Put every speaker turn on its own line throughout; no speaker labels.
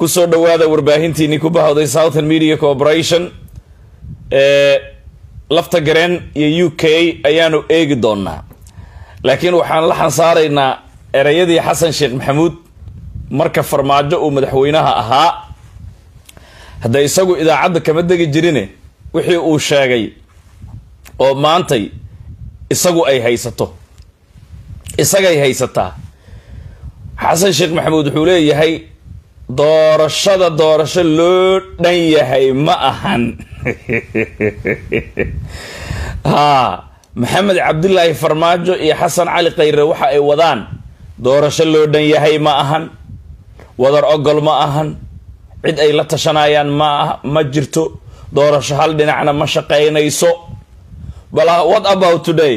kusoo dhawaada warbaahintiinii ku bahawday southern media corporation ee lafta gareen iyo u k ayaanu eegi doonaa laakiin waxaan la xansaaraynaa ereyadii xasan sheekh maxamuud marka farmaajo uu madaxweynaha ahaa hadda isagu idaacadda kama degi jirine wixii uu sheegay oo maantay isagu ay haysato isagay haysataa xasan sheekh maxamuud wuxuu leeyahay doorashada doorasho loo dhan yahay ma ahan haa maxamed cabdilaahi farmaajo iyo xasan cali khayre waxa ay wadaan doorasho loo dhan yahay ma ahan wadar ogol ma ahan cid ay la tashanayaan ma ma jirto doorasho hal dhinacna ma shaqaynayso bal what about today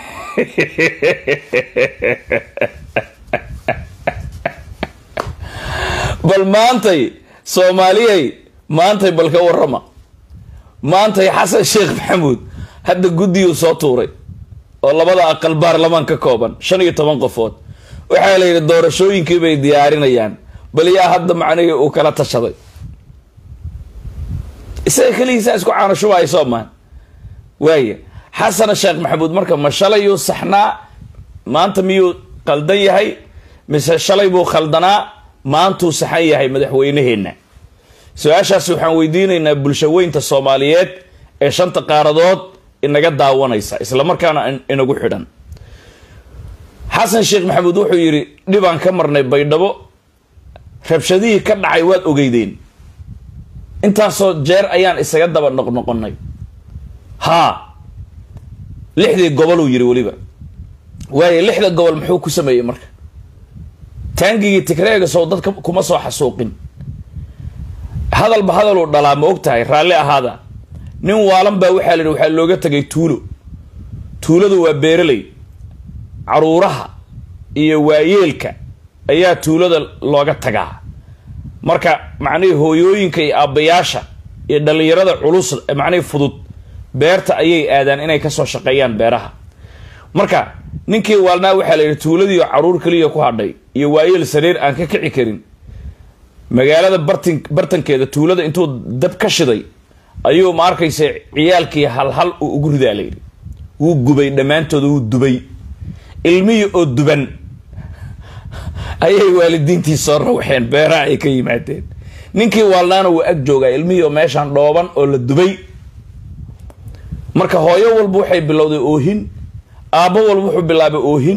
bal maantay soomaaliyay maantay bal ka warrama maantay xasan sheekh maxamuud hadda guddiyuu soo tuuray oo labada aqal baarlamaan ka kooban shan iyo toban qofood waxaa la yidhi doorashooyinkii bay diyaarinayaan bal yaa hadda macnihii uu kala tashaday isaga keligiisaa isku caanashubaayo soomaan waaya xasan sheekh maxamuud marka ma shalayuu saxnaa maanta miyuu qaldan yahay mise shalay buu khaldanaa maantuu saxan yahay madaxweyneheenna su-aashaas waxaan weydiinaynaa bulshaweynta soomaaliyeed ee shanta qaaradood inaga daawanaysa islamarkaana inagu xidhan xasan sheekh maxamuud wuxuu yidhi dhibaan ka marnay baydhabo rabshadihii ka dhacay waad ogeydeen intaasoo jeer ayaan isaga daba noqnoqonay haa lixdii goboluu yidhi weliba waayo lixda gobol muxuu ku sameeyey marka taangigii tigreega sow dadka kuma soo xasuuqin hadalba hadaluu dhalaa ma og tahay raalli ahaada nin waalan baa waxaa la yidhi waxaa looga tegay tuulo tuuladu waa beeraley caruuraha iyo waayeelka ayaa tuulada looga tagaa marka macnihii hooyooyinka iyo aabbayaasha iyo dhallinyarada culus macnihii fudud beerta ayay aadaan inay kasoo shaqeeyaan beeraha marka ninkii waalnaa waxaa la yidhi tuuladiio caruur keliya ku hadhay iyo waayeel sariir aan ka kici karin magaalada bartin bartankeeda tuulada intuu dab ka shiday ayuu ma arkaysa ciyaalkii halhal uu ugu ridaa layidhi wuu gubay dhammaantooda wuu dubay ilmihii oo duban ayay waalidiintii soo rawaxeen beeraha ay ka yimaadeen ninkii waalnaana wuu ag joogaa ilmihii oo meeshaan dhooban oo la dubay marka hooyo walba waxay bilowday oohin aabbo walba wuxuu bilaabay oohin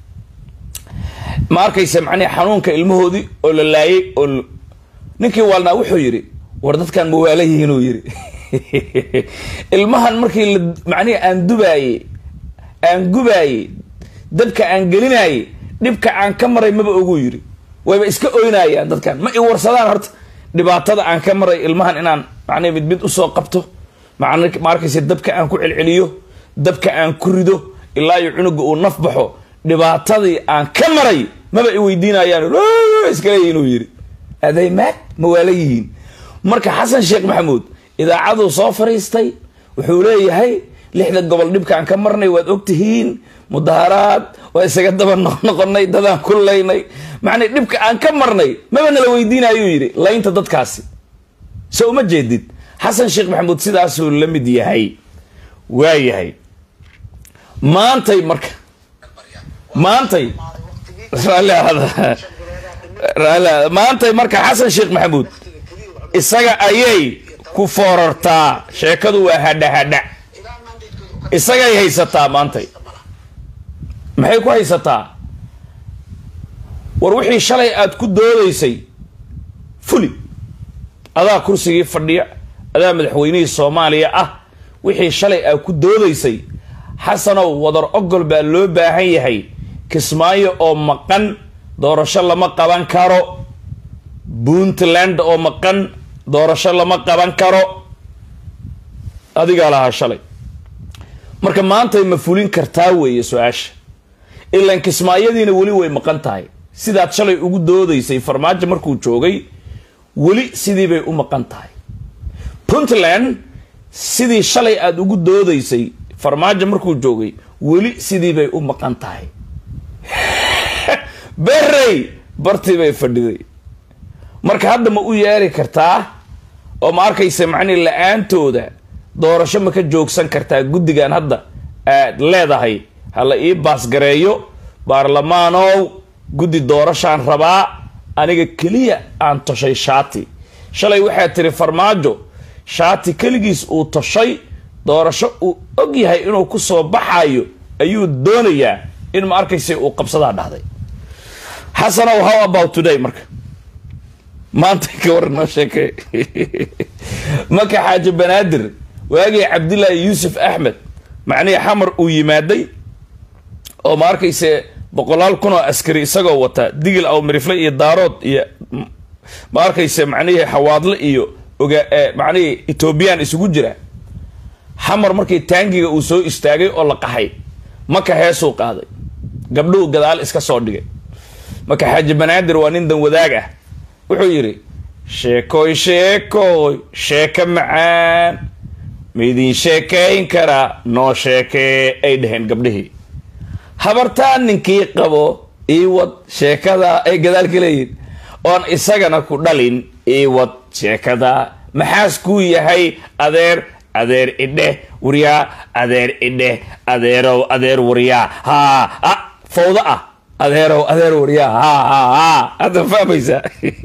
ma arkaysa macnihi xanuunka ilmahoodii oo la laayay oo ninkii waalnaa wuxuu yidhi war dadkan mawaala yihiinuu yidhi ilmahan markii la macnihi aan dubaayey aan gubaayey dabka aan gelinaayey dhibka aan ka maray maba oguu yidhi wayba iska oynayaan dadkan ma i warsadaan horta dhibaatada aan ka maray ilmahan inaan macnihi mid mid usoo qabto ma arkaysa dabka aan ku celceliyo dabka aan ku rido ilaa iyo cunuga uu naf baxo dhibaatadii aan ka maray maba i weydiinayaan iskaleeyi inuu yidhi aday maag ma waala yihiin marka xasan sheekh maxamuud idaacaduu soo fariistay wuxuu leeyahay lixda gobol dhibkaan ka marnay waad ogtihiin mudaharaad waa isaga daba noqnoqonay dadaan ku laynay macnay dhibka aan ka marnay maba nala weydiinayuu yidhi laynta dadkaasi so uma jeedid xasan sheekh maxamuud sidaasuu la mid yahay waa yahay maantay marka maantay maantay marka xasan sheekh maxamuud isaga ayay ku foorartaa sheekadu waa hadha hadha isagay haysataa maantay maxay ku haysataa war wixii shalay aada ku doodaysay fuli adaa kursigii fadhiya adaa madaxweynihii soomaaliya ah wixii shalay aad ku doodaysay xasanow wadar ogol baa loo baahan yahay kismaayo oo maqan doorasho lama qaban karo puntland oo maqan doorasho lama qaban karo adigaa lahaa shalay marka maantay ma fulin kartaa weeye su-aasha ilaan kismaayadiina weli way maqan tahay sidaad shalay ugu doodaysay farmaajo markuu joogay weli sidii bay u maqan tahay puntland sidii shalay aada ugu doodaysay farmaajo markuu joogay weli sidii bay u maqan tahay berey bartii bay fadhiday marka hadda ma u yeeri kartaa oo ma arkaysa macnihi la-aantooda doorasho ma ka joogsan kartaa guddigan hadda aad leedahay hala ii baasgareeyo baarlamaanow guddi doorashaan rabaa aniga keliya aan toshay shaati shalay waxaad tiri farmaajo shaati keligiis uu toshay doorasho uu og yahay inuu ku soo baxayo ayuu doonayaa in ma arkaysa uu qabsadaa dhahday xasanow how about today marka maanta ka waran noo sheekey marka xaaji banaadir waagii cabdillaahi yuusuf axmed macnihii xamar uu yimaaday oo ma arkayse boqolaal kun oo askari isagoo wata digil aw mirifle iyo daarood iyo ma arkayse macnihii xawaadle iyo oga macnihii etoobiyaan isugu jira xamar markii taangiga uu soo istaagay oo la qaxay maka heesuu qaaday gabdhuhu gadaal iska soo dhigay marka xaaji banaadir waa nin dan wadaag ah wuxuu yidhi sheekoy sheekoy sheeko macaan maidin sheekayn karaa noo sheekee ay dhaheen gabdhihii habartaan ninkii qabo iiwad sheekadaa ay gadaal ka leeyihin oon isagana ku dhalin iiwad sheekadaa maxaas kuu yahay adeer adeer idheh waryaa adeer idheh adeerow adeer waryaa haa fawda ah adeerow adeer waryaa ha ha ha hadda fahmaysaa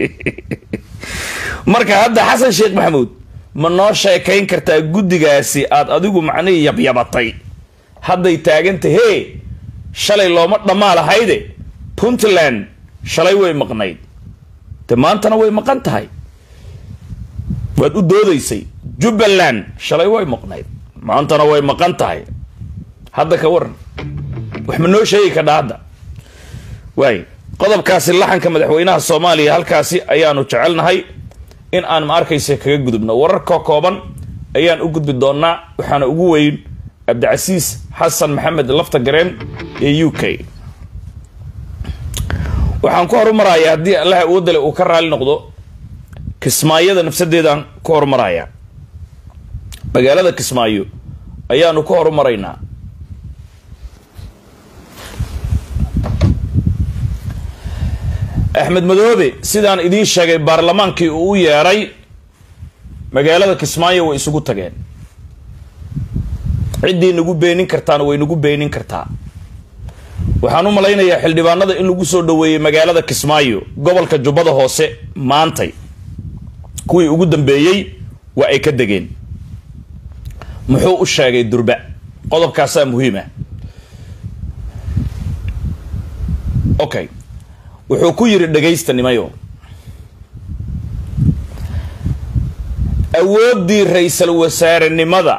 marka hadda xasan sheekh maxamuud ma noo sheekayn kartaa guddigaasi aad adigu macnihii yabyabatay hadday taaganta hee shalay looma dhammaa lahayde puntland shalay way maqnayd de maantana way maqan tahay waad u doodaysay jubbaland shalay way maqnayd maantana way maqan tahay hadda ka waran wax ma noo sheegi kadhaa hadda waay qodobkaasi laxanka madaxweynaha soomaaliya halkaasi ayaanu jecelnahay in aan ma arkaysa kaga gudubno wararka kooban ayaan u gudbi doonaa waxaana ugu weyn cabdicasiis xasan maxamed lafta gareen ee u k waxaan ku horumarayaa haddii allaha awoodale uu ka raali noqdo kismaayada nafsadeedaan ku horumarayaa magaalada kismaayo ayaanu ku horumaraynaa axmed madoobe sidaan idiin sheegay baarlamaankii uu u yeedhay magaalada kismaayo way isugu tageen ciddii nagu beenin kartaana way nagu beenin kartaa waxaan u malaynayaa xildhibaanada in lagu soo dhaweeyey magaalada kismaayo gobolka jubbada hoose maantay kuwii ugu dambeeyey waa ay ka degeen muxuu u sheegay durba qodobkaasaa muhiima okay wuxuu ku yidhi dhagaysta nimayo awooddii ra-iisal wasaarenimada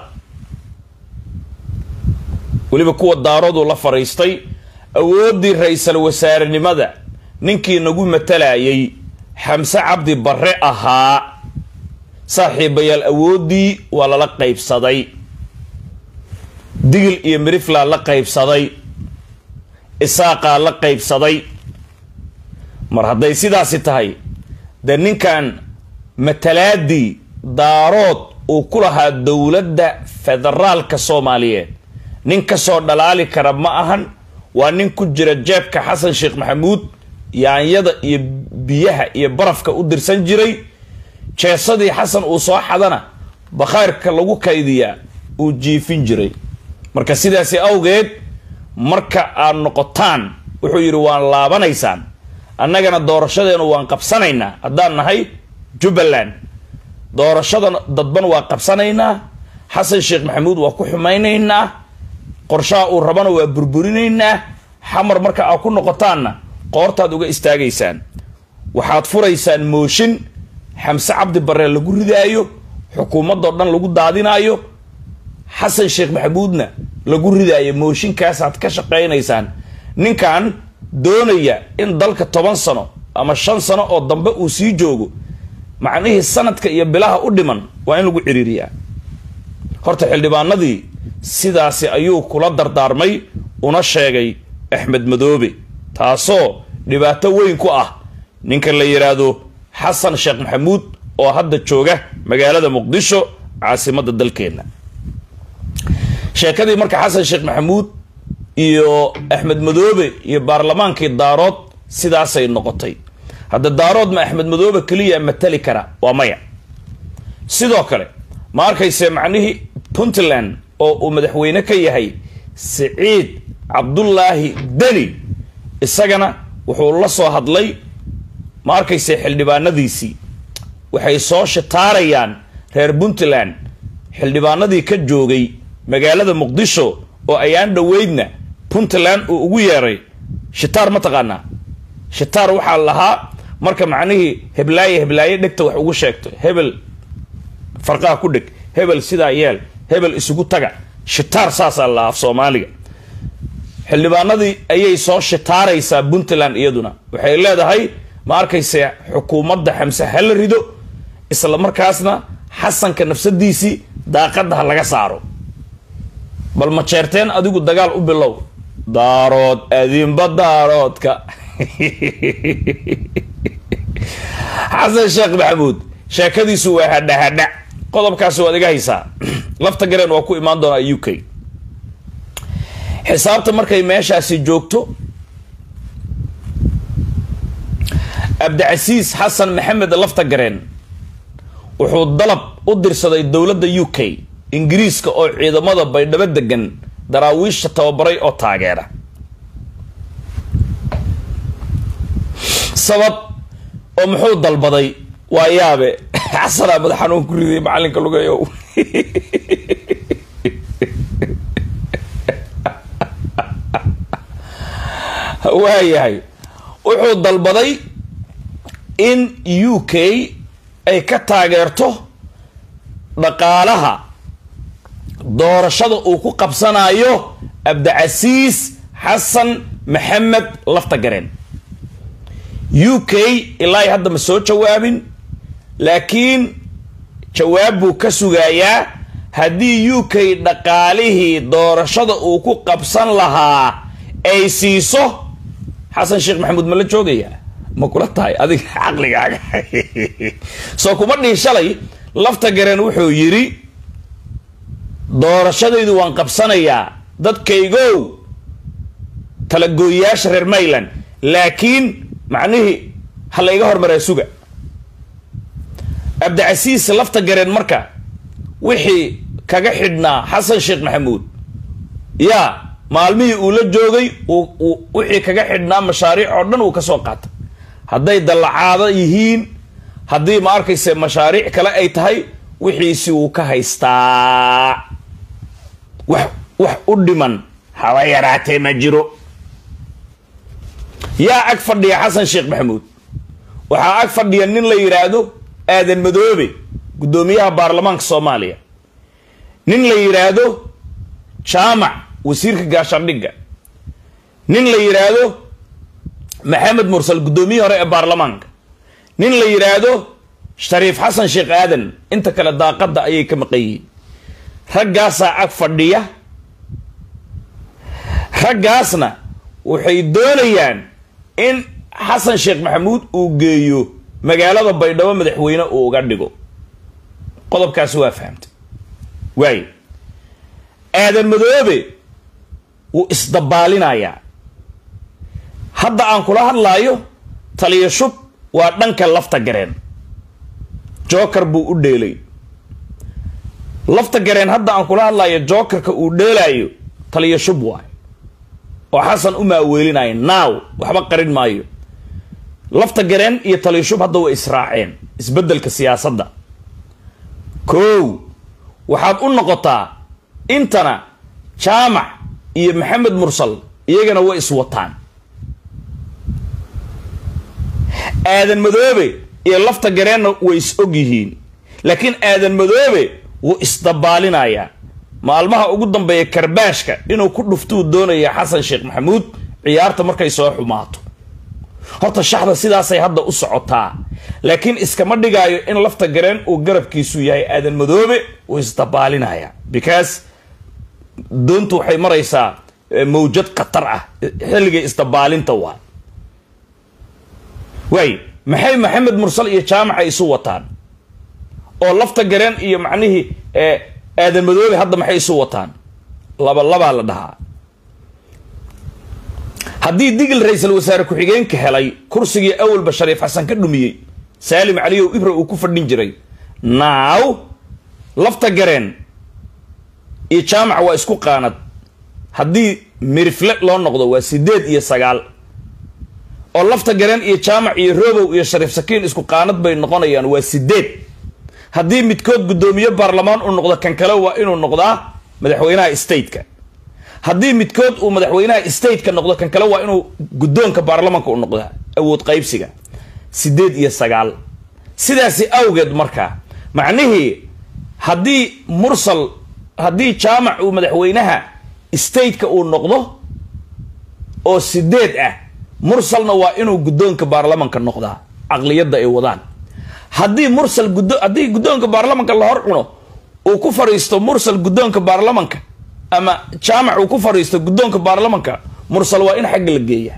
weliba kuwa daarooduu la fadhiistay awooddii ra-iisal wasaarenimada ninkii nagu matalayay xamse cabdi barre ahaa saaxiibayaal awooddii waa lala qaybsaday digil iyo miriflaa la qaybsaday isaaqaa la qaybsaday mar hadday sidaasi tahay dee ninkan matalaadii daarood uu ku lahaa dowladda federaalka soomaaliyeed nin kasoo dhalaali kara ma ahan waa nin ku jira jeebka xasan sheekh maxamuud yaanyada iyo biyaha iyo barafka u dirsan jiray jeesadii xasan uu soo xadana bakhayrka lagu kaydiyaa uu jiifin jiray marka sidaasi awgeed marka aad noqotaan wuxuu yidhi waan laabanaysaan annagana doorashadeenu waan qabsanaynaa haddaan nahay jubbaland doorashada dadban waa qabsanaynaa xasan sheekh maxamuud waa ku xumaynaynaa qorshaha uu rabana waa burburinaynaa xamar marka aad ku noqotaanna qoortaad uga istaagaysaan waxaad furaysaan mooshin xamse cabdi barre lagu ridaayo xukuumadoo dhan lagu daadinaayo xasan sheekh maxamuudna lagu ridaayo mooshinkaasaad ka shaqaynaysaan ninkan doonaya in dalka toban sano ama shan sano oo dambe uu sii joogo macnihii sanadka iyo bilaha u dhiman waa in lagu ciriiriyaa horta xildhibaanadii sidaasi ayuu kula dardaarmay una sheegay axmed madoobe taasoo dhibaato weyn ku ah ninka la yidhaahdo xasan sheekh maxamuud oo hadda jooga magaalada muqdisho caasimadda dalkeenna sheekadii marka xasan sheekh maxamuud iyo axmed madoobe iyo baarlamaankii daarood sidaasay noqotay hadda daarood ma axmed madoobe keliya matali kara waa maya sidoo kale ma arkayse macnihii puntland oo uu madaxweyne ka yahay siciid cabdullaahi deni isagana wuxuu la soo hadlay ma arkayse xildhibaanadiisii waxay soo shitaarayaan reer puntland xildhibaanadii ka joogay magaalada muqdisho oo ayaan dhoweydna puntland uu ugu yeeray shitaar ma taqaanaa shitaar waxaa lahaa marka macnihii heblaaye heblaaye dhegta wax ugu sheegto hebel farqaha ku dheg hebel sidaa yeel hebel isugu taga shitaar saasaa lahaa af soomaaliga xildhibaanadii ayay soo shitaaraysaa puntland iyaduna waxay leedahay ma arkayse xukuumadda xamse hala rido isla markaasna xasanka nafsadiisii daaqadda ha laga saaro bal ma jeerteen adigu dagaal u bilow daarood adinba daaroodka xasan sheekh maxamuud sheekadiisu waa hadha hadha qodobkaasi waad iga haysaa lafta gareen waa ku imaan doonaa u k xisaabta markay meeshaasi joogto cabdicasiis xasan maxamed lafta gareen wuxuu dalab u dirsaday dowladda u k ingiriiska oo ciidamada baydhabo degan daraawiisha tababaray oo taageera sabab oo muxuu dalbaday waa yaabe xasanaa madax xanuun ku riday macalinka lugeeyow waayahay wuxuu dalbaday in u k ay ka taageerto dhaqaalaha doorashada uu ku qabsanayo cabdicasiis xasan maxamed lafta gareen u k ilaa hadda ma soo jawaabin laakiin jawaab buu ka sugayaa haddii u k dhaqaalihii doorashada uu ku qabsan lahaa ay siiso xasan sheekh maxamuud ma la joogayaa ma kula tahay adiga caqligaaga soo kuma dhihi shalay lafta gareen wuxuu yidhi doorashadaydu waan qabsanayaa dadkaygow talagooyayaasha reer mayland laakiin macnihii ha la iga hormaraa suga cabdicasiis lafta gareen marka wixii kaga xidhnaa xasan sheekh maxamuud yaa maalmihii uu la joogay wixii kaga xidhnaa mashaariic oo dhan uu ka soo qaatay hadday dallacaado yihiin haddii ma arkayse mashaariic kale ay tahay wixiisi uu ka haystaa wax wax u dhiman haba yaraatee ma jiro yaa ag fadhiya xasan sheekh maxamuud waxaa ag fadhiya nin la yidhaahdo aadan madoobe guddoomiyaha baarlamaanka soomaaliya nin la yidhaahdo jaamac wasiirka gaashaandhigga nin la yidhaahdo maxamed mursal guddoomiyihii hore ee baarlamaanka nin la yidhaahdo shariif xasan sheekh aadan inta kale daaqadda ayay ka maqan yihiin raggaasaa ag fadhiya raggaasna waxay doonayaan in xasan sheekh maxamuud uu geeyo magaalada baydhabo madaxweyne uu uga dhigo qodobkaasi waa fahamtay waayo aadan madoobe wuu isdabaalinayaa hadda aan kula hadlaayo taliya shub waa dhanka lafta gareen joker buu u dheelay lafta gareen hadda aan kula hadlaayo jokerka uu dheelaayo taliya shub waay oo xasan u maaweelinayo naaw waxba qarin maayo lafta gareen iyo taliya shub hadda way israaceen isbeddelka siyaasadda kow waxaad u noqotaa intana jaamac iyo maxamed mursal iyagana way iswataan aadan madoobe iyo lafta gareenna way is og yihiin laakiin aadan madoobe wuu isdabaalinayaa maalmaha ugu dambeeya karbaashka inuu ku dhuftuu doonaya xasan sheekh maxamuud ciyaarta markay soo xumaato horta shaxda sidaasay hadda u socotaa laakiin iskama dhigaayo in lafta gareen uu garabkiisu yahay aadan madoobe wuu isdabaalinaya because doontu waxay maraysaa mawjad khatar ah xilligay isdabaalinta waa waay maxay maxamed mursal iyo jaamaca isu wataan oo lafta gareen iyo macnihii aadan madoobe hadda maxay isu wataan laba labaa la dhahaa haddii digil ra-iisul wasaare ku-xigeenka helay kursigii awalba shariif xasan ka dhumiyey saalim caliyow ibra uu ku fadhin jiray naaw lafta gareen iyo jaamac waa isku qaanad haddii mirifle loo noqdo waa sideed iyo sagaal oo lafta gareen iyo jaamac iyo robow iyo shariif sakiin isku qaanad bay noqonayaan waa sideed haddii midkood guddoomiye baarlamaan uu noqdo kan kale waa inuu noqdaa madaxweynaha stateka haddii midkood uu madaxweynaha stateka noqdo kan kale waa inuu guddoonka baarlamanka u noqdaa awood qaybsiga sideed iyo sagaal sidaasi awgeed markaa macnihii haddii mursal haddii jaamac uu madaxweynaha stateka uu noqdo oo sideed ah mursalna waa inuu guddoonka baarlamanka noqdaa caqliyadda ay wadaan haddii mursal gudo haddii guddoonka baarlamanka la hor cuno uu ku fadhiisto mursal guddoonka baarlamanka ama jaamac uu ku fadhiisto guddoonka baarlamanka mursal waa in xagga la geeya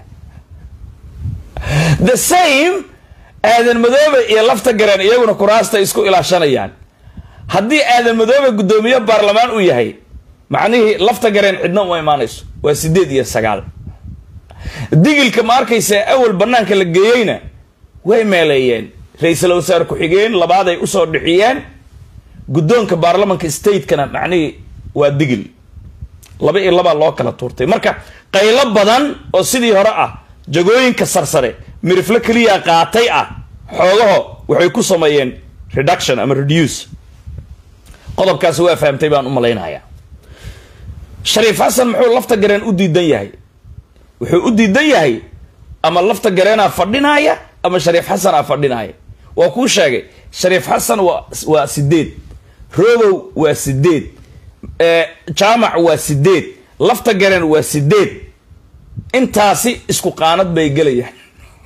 the same aadan madoobe iyo lafta gareen iyaguna kuraasta isku ilaashanayaan haddii aadan madoobe guddoomiye baarlamaan uu yahay macnihii lafta gareen cidna uma imaanayso waa sideed iyo sagaal digilka ma arkaysa awal banaanka la geeyeyna way meeleeyeen ra-iisul wasaare ku-xigeen labaaday usoo dhixiyeen guddoonka baarlamanka statekana macnihii waa digil laba iyo labaa loo kala tuurtay marka qaylo badan oo sidii hore ah jagooyinka sarsare miriflo keliya qaatay ah xoogaho waxay ku sameeyeen reduction ama reduce qodobkaasi waa fahamtay baan u malaynayaa shariif xasan muxuu lafta gareen u diidan yahay wuxuu u diidan yahay ama lafta gareenaa fadhinaaya ama shariif xasanaa fadhinaaya waa kuu sheegay shariif xasan waa waa sideed robow waa sideed jaamac waa sideed lafta gareen waa sideed intaasi isku qaanad bay gelayaan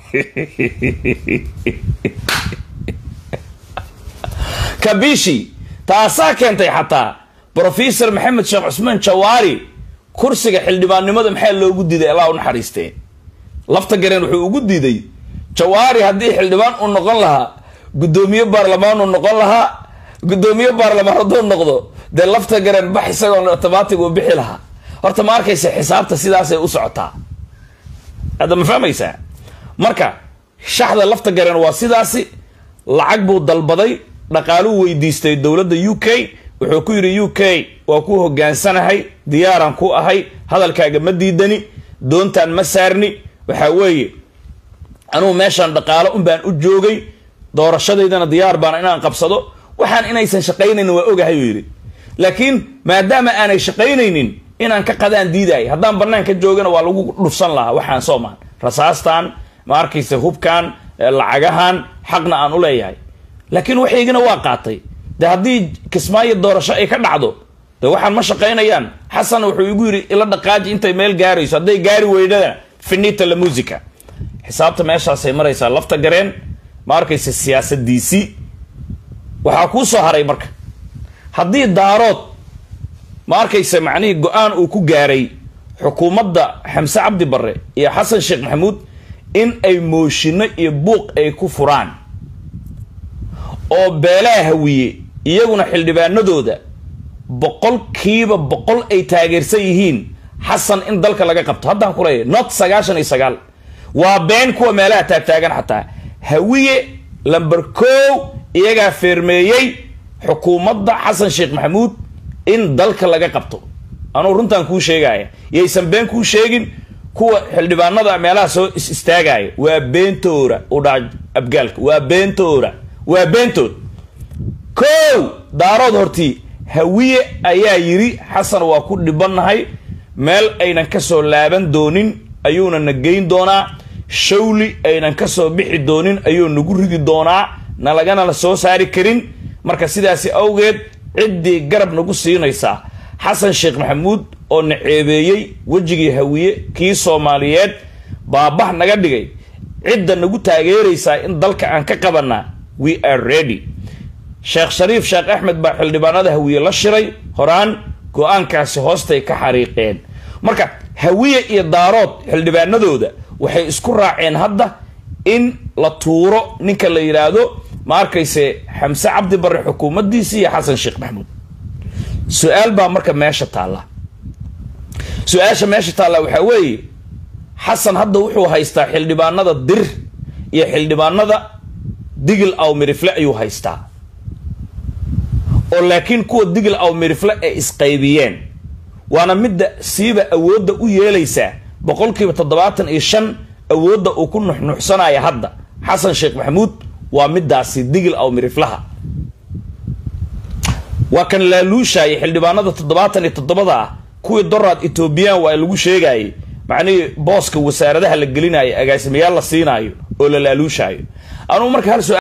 kabishi taasaa keentay xataa brofesor maxamed sheekh cusmaan jawaari kursiga xildhibaannimada maxaa loogu diiday allah u naxariistee lafta gareen wuxuu ugu diiday jawaari haddii xildhibaan uu noqon lahaa guddoomiye baarlamaan uu noqon lahaa guddoomiye baarlamaan hadduu noqdo dee lafta gareen bax isagoo otomaatig uu bixi lahaa horta ma arkaysa xisaabta sidaasay u socotaa hadda ma fahmaysaa marka shaxda lafta gareen waa sidaasi lacag buu dalbaday dhaqaaluu weydiistay dowladda u k wuxuu ku yidhi u k waa ku hogaansanahay diyaaraan ku ahay hadalkaaga ma diidani doontaan ma saarni waxaa weeye anugu meeshaan dhaqaalo un baan u joogay doorashadaydana diyaar baan inaan qabsado waxaan inaysan shaqaynaynin waa ogahay uu yidhi laakiin maadaama aanay shaqaynaynin inaan ka qadaan diidaay haddaan bannaan ka joogana waa lagu dhufsan lahaa waxaan soomaan rasaastan ma arkaysa hubkan lacagahan xaqna aan u leeyahay laakiin waxaygana waa qaatay de haddii kismaayo doorasho ay ka dhacdo de waxaan ma shaqaynayaan xasan wuxuu igu yidhi ila dhaqaaji intay meel gaarayso hadday gaari weydana finita la musica xisaabta meeshaasay maraysaa lafta gareen ma arkaysa siyaasadiisii waxaa kuu soo haray marka haddii daarood ma arkaysa macnihii go-aan uu ku gaaray xukuumadda xamse cabdi barre iyo xasan sheekh maxamuud in ay mooshinno iyo buuq ay ku furaan oo beelaha hawiye iyaguna xildhibaanadooda boqolkiiba boqol ay taageersan yihiin xasan in dalka laga qabto haddaan ku leeyahy not sagaashan iyo sagaal waa been kuwa meelaha taagtaagan xataa hawiye lamber kow iyagaa feermeeyey xukuumadda xasan sheekh maxamuud in dalka laga qabto anugu runtaan kuu sheegaya yaysan been kuu sheegin kuwa xildhibaanada meelaha soo is istaagaya waa beentoora u dhaca abgaalka waa beentoora waa beentood kow daarood hortii hawiye ayaa yidhi xasan waa ku dhibannahay meel aynan ka soo laaban doonin ayuuna na geyn doonaa shawli aynan ka soo bixi doonin ayuu nagu ridi doonaa na lagana la soo saari karin marka sidaasi awgeed ciddii garab nagu siinaysaa xasan sheekh maxamuud oo na ceebeeyey wejigii hawiye kii soomaaliyeed baabax naga dhigay cidda nagu taageeraysaa in dalka aan ka qabanaa we are ready sheekh shariif sheekh axmed baa xildhibaanada hawiye la shiray horaan go-aankaasi hoostay ka xariiqeen marka hawiye iyo daarood xildhibaanadooda waxay isku raaceen hadda in la tuuro ninka la yidhaahdo ma arkayse xamse cabdi barre xukuumaddiisi iyo xasan sheekh maxamuud su-aal baa marka meesha taalla su-aasha meesha taalla waxaa weeye xasan hadda wuxuu haystaa xildhibaanada dir iyo xildhibaanada digil aw mirifle ayuu haystaa oo laakiin kuwa digil aw mirifle ay isqaybiyeen waana midda siiba awoodda u yeelaysaa boqolkiiba toddobaatan iyo shan awoodda uu ku nuxnuxsanaya hadda xasan sheekh maxamuud waa midaasi digil aw miriflaha waa kan laaluushaya xildhibaanada toddobaatan iyo toddobada ah kuwii doraad etoobiyaan waa lagu sheegayay macnihii booska wasaaradaha la gelinaayo agaasimayaal la siinaayo oo la laaluushaayo anugu marka hal